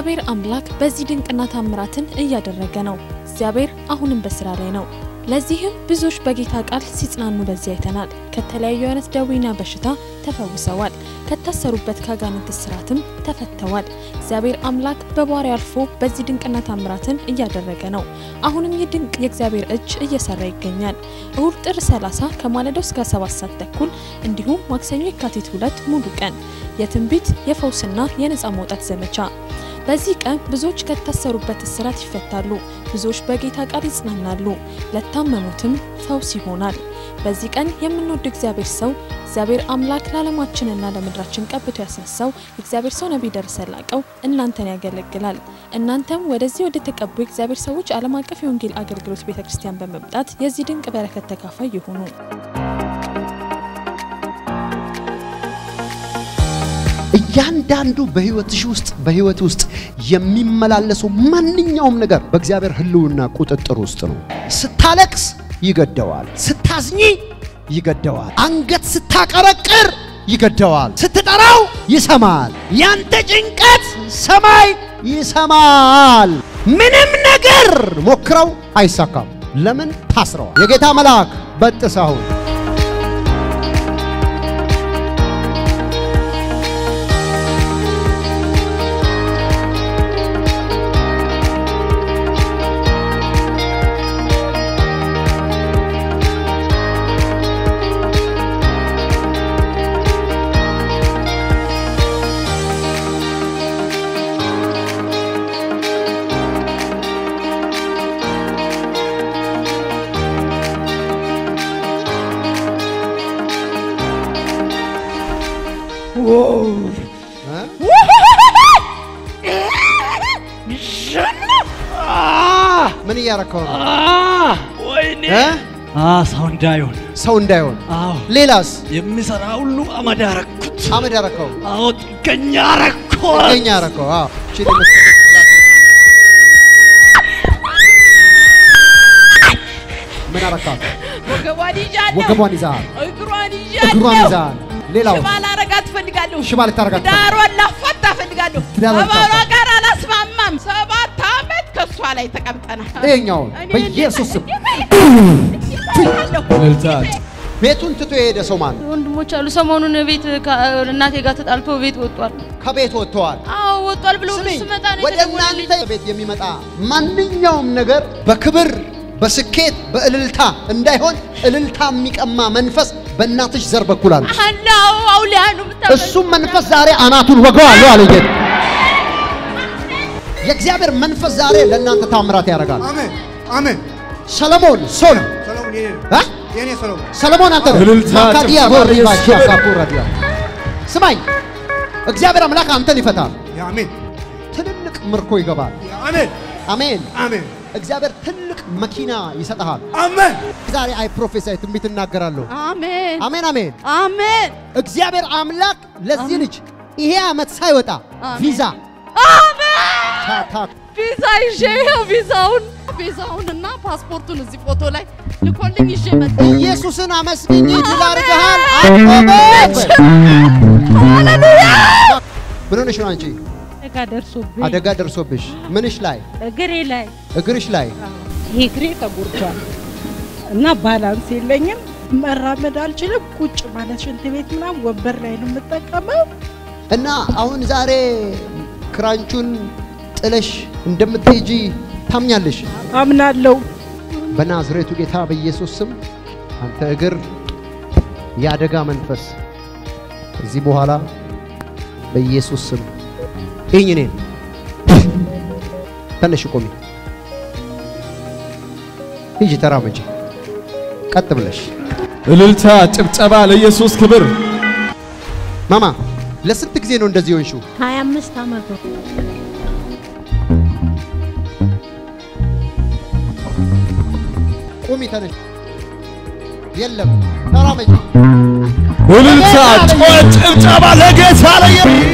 እግዚአብሔር አምላክ በዚህ ድንቅና ታምራትን እያደረገ ነው። እግዚአብሔር አሁንም በስራ ላይ ነው። ለዚህም ብዙዎች በጌታ ቃል ሲጽናኑ በዚህ አይተናል። ከተለያዩ አይነት ደዌና በሽታ ተፈውሰዋል። ከታሰሩበት ከአጋንንት እስራትም ተፈተዋል። እግዚአብሔር አምላክ በባሪያው አልፎ በዚህ ድንቅና ታምራትን እያደረገ ነው። አሁንም ይህ ድንቅ የእግዚአብሔር እጅ እየሰራ ይገኛል። እሁድ ጥር 30 ከማለዳው እስከ 7 ሰዓት ተኩል እንዲሁም ማክሰኞ የካቲት ሁለት ሙሉ ቀን የትንቢት የፈውስና የነፃ መውጣት ዘመቻ በዚህ ቀን ብዙዎች ከታሰሩበት እስራት ይፈታሉ። ብዙዎች በጌታ ቃል ይጽናናሉ። ለታመሙትም ፈውስ ይሆናል። በዚህ ቀን የምንወድ እግዚአብሔር ሰው እግዚአብሔር አምላክ ለዓለማችንና ለምድራችን ቀብቶ ያስነሳው የእግዚአብሔር ሰው ነቢይ ደረሰ ላቀው እናንተን ያገለግላል። እናንተም ወደዚህ ወደ ተቀቡ የእግዚአብሔር ሰዎች ዓለም አቀፍ የወንጌል አገልግሎት ቤተ ክርስቲያን በመምጣት የዚህ ድንቅ በረከት ተካፋይ ይሁኑ። እያንዳንዱ በህይወትሽ ውስጥ በህይወት ውስጥ የሚመላለሰው ማንኛውም ነገር በእግዚአብሔር ህልውና ቁጥጥር ውስጥ ነው። ስታለቅስ ይገደዋል፣ ስታዝኚ ይገደዋል፣ አንገት ስታቀረቅር ይገደዋል፣ ስትጠራው ይሰማል። ያንተ ጭንቀት ሰማይ ይሰማል። ምንም ነገር ሞክረው አይሳካም። ለምን ታስረዋል? የጌታ መልአክ በጥስ አሁን ምን እያረከው ነው? ወይኔ እ? ሰው እንዳይሆን ሰው እንዳይሆን። አዎ ሌላስ የሚሰራ ሁሉ አመድ አረኩት። አመድ ያረከው አዎ ጥገኛ አረኩት። ገኛ ያረከው። አዎ እሺ፣ ደግሞ ምን አረካት? ወገቧን ይዣለሁ፣ ወገቧን ይዛል፣ እግሯን እግሯን ይዣለሁ። ይዛል። ሌላው ሽባ ላረጋት እፈልጋለሁ። ሽባ ልታረጋት ትዳሯን ላፋታ እፈልጋለሁ። ትዳሯን ከባሏ ልታፋታ። ጋር አላስማማም። ሰባት ዓመት ከእሷ ላይ ተቀምጠናል። ይሄኛውን እኔ በኢየሱስ ስም እንዴት- ቤቱን ትቶ የሄደ ሰው ማን ነው? ወንድሞች አሉ። ሰሞኑን ቤት ከ- እናቴ ጋር ተጣልቶ ቤት ወጥቷል። ከቤት ወጥተዋል። አዎ ወጥቷል ብሎ ስሚ፣ ስመጣ ነው ወደ የተደወለልኝ። እናንተ ቤት የሚመጣ ማንኛውም ነገር በክብር በስኬት በእልልታ እንዳይሆን እልልታ የሚቀማ መንፈስ በእናትሽ ዘር በኩል አለ። አላው አውሊያ ነው የምታመልኩት። እሱም መንፈስ ዛሬ አናቱን ወገዋለሁ አለ ጌታ። የእግዚአብሔር መንፈስ ዛሬ ለእናንተ ታምራት ያደርጋል። አሜን አሜን። ሰለሞን ሶል ሰሎሞን የኔ ነው እ? የኔ ሰሎሞን ሰለሞን አንተ ነህ። እልልታ፣ ማካዲያ ጭብጨባ ቦሪባ ለኢየሱስ ሻካፑ ረዲያ ስማኝ፣ እግዚአብሔር አምላክ አንተን ይፈታል። አሜን ትልልቅ ምርኮ ይገባል። አሜን አሜን። አሜን እግዚአብሔር ትልቅ መኪና ይሰጥሃል። አሜን ዛሬ አይ ፕሮፌሳይ ትንቢት እናገራለሁ። አሜን አሜን አሜን። አሜን እግዚአብሔር አምላክ ለዚህ ልጅ ይሄ ዓመት ሳይወጣ ቪዛ ታታ ቪዛ ይዤ ይኸው ቪዛውን ቪዛውንና ፓስፖርቱን እዚህ ፎቶ ላይ ልኮልኝ ይዤ መጣ። ኢየሱስን አመስግኝ ድል አድርገሃል። አቆመች። ምን ሆነሽ ነው አንቺ? አደጋ ደርሶብኝ አደጋ ደርሶብሽ ምንሽ ላይ? እግሬ ላይ እግርሽ ላይ ይሄ እግሬ ተጎድቷል እና ባላንስ የለኝም። መራመድ አልችልም። ቁጭ ማለት ሽንት ቤት ምናምን ወንበር ላይ ነው የምጠቀመው። እና አሁን ዛሬ ክራንቹን ጥለሽ እንደምትሄጂ ታምኛለሽ። አምናለሁ። በናዝሬቱ ጌታ በኢየሱስ ስም አንተ እግር የአደጋ መንፈስ ከዚህ በኋላ በኢየሱስ ስም ይህኝ እኔን ተነሽ ቆሚ፣ ሂጂ፣ ተራመጂ፣ ቀጥ ብለሽ እልልታ፣ ጭብጨባ ለኢየሱስ ክብር። ማማ። ለስንት ጊዜ ነው እንደዚህ ሆንሽው? 25 ዓመት ነው። ቁሚ፣ ተነሽ፣ የለም፣ ተራመጂ። እልልታ፣ ጩኸት፣ ጭብጨባ ለጌታ ለኢየሱስ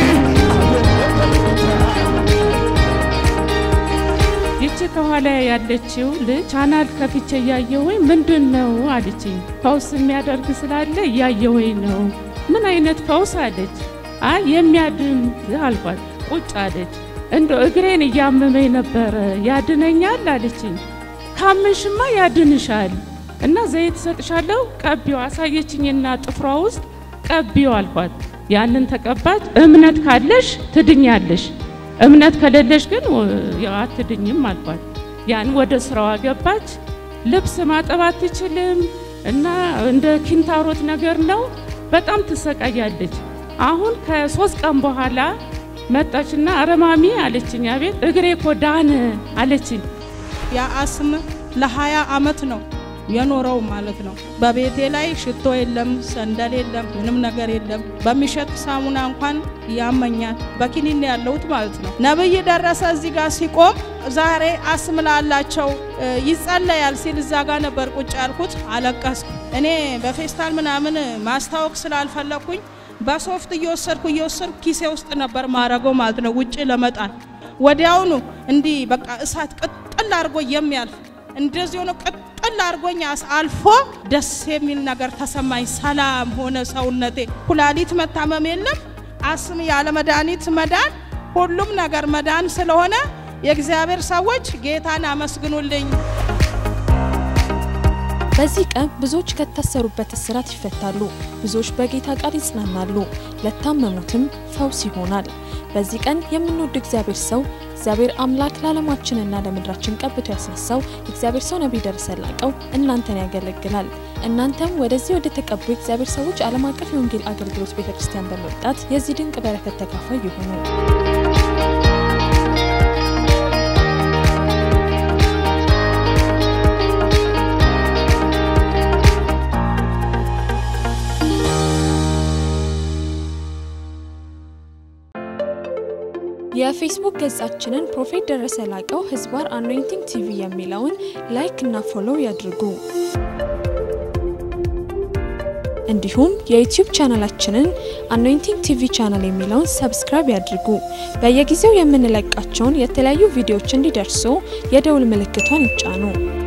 ይቺ ከኋላ ያለችው ልጅ ቻናል ከፍቼ እያየሁኝ ምንድን ነው አለችኝ። ፈውስ የሚያደርግ ስላለ እያየሁኝ ነው። ምን አይነት ፈውስ አለች። አይ የሚያድን አልኳት። ቁጭ አለች። እንደ እግሬን እያመመኝ ነበረ ያድነኛል አለችኝ። ካመንሽማ ያድንሻል እና ዘይት ሰጥሻለሁ ቀቢው አሳየችኝና ጥፍሯ ውስጥ ቀቢው አልኳት። ያንን ተቀባች። እምነት ካለሽ ትድኛለሽ፣ እምነት ከሌለሽ ግን ያው አትድኝም አልኳት። ያን ወደ ስራዋ ገባች። ልብስ ማጠብ አትችልም እና እንደ ኪንታሮት ነገር ነው። በጣም ትሰቃያለች። አሁን ከሶስት ቀን በኋላ መጣችና አረማሚ አለችኝ። አቤት እግሬ እኮ ዳነ አለችኝ። ያ አስም ለሀያ አመት ነው የኖረው ማለት ነው። በቤቴ ላይ ሽቶ የለም፣ ሰንደል የለም፣ ምንም ነገር የለም። በሚሸጥ ሳሙና እንኳን ያመኛል። በኪኒን ያለሁት ማለት ነው። ነብይ ደረሰ እዚህ ጋር ሲቆም ዛሬ አስም ላላቸው ይጸለያል ሲል እዛ ጋር ነበር ቁጭ ያልኩት። አለቀስኩ። እኔ በፌስታል ምናምን ማስታወቅ ስላልፈለኩኝ በሶፍት እየወሰድኩ እየወሰድኩ ኪሴ ውስጥ ነበር ማረገው ማለት ነው፣ ውጭ ለመጣል ወዲያውኑ እንዲህ በቃ እሳት ቅጥል አድርጎ የሚያልፍ እንደዚህ ሆኖ ቅጥል አድርጎኝ አልፎ ደስ የሚል ነገር ተሰማኝ። ሰላም ሆነ ሰውነቴ። ኩላሊት መታመም የለም፣ አስም ያለ መድኃኒት መዳን፣ ሁሉም ነገር መዳን ስለሆነ የእግዚአብሔር ሰዎች ጌታን አመስግኑልኝ። በዚህ ቀን ብዙዎች ከታሰሩበት እስራት ይፈታሉ፣ ብዙዎች በጌታ ቃል ይጽናናሉ፣ ለታመሙትም ፈውስ ይሆናል። በዚህ ቀን የምንወድ እግዚአብሔር ሰው እግዚአብሔር አምላክ ለዓለማችንና ለምድራችን ቀብቶ ያስነሳው የእግዚአብሔር ሰው ነቢይ ደረሰ ላቀው እናንተን ያገለግላል። እናንተም ወደዚህ ወደ ተቀቡ የእግዚአብሔር ሰዎች ዓለም አቀፍ የወንጌል አገልግሎት ቤተ ክርስቲያን በመምጣት የዚህ ድንቅ በረከት ተካፋይ ይሁኑ። የፌስቡክ ገጻችንን ፕሮፌት ደረሰ ላቀው ህዝባር አኖይንቲንግ ቲቪ የሚለውን ላይክ እና ፎሎው ያድርጉ። እንዲሁም የዩቲዩብ ቻናላችንን አኖይንቲንግ ቲቪ ቻናል የሚለውን ሰብስክራይብ ያድርጉ። በየጊዜው የምንለቃቸውን የተለያዩ ቪዲዮዎች እንዲደርሱ የደውል ምልክቷን ይጫኑ።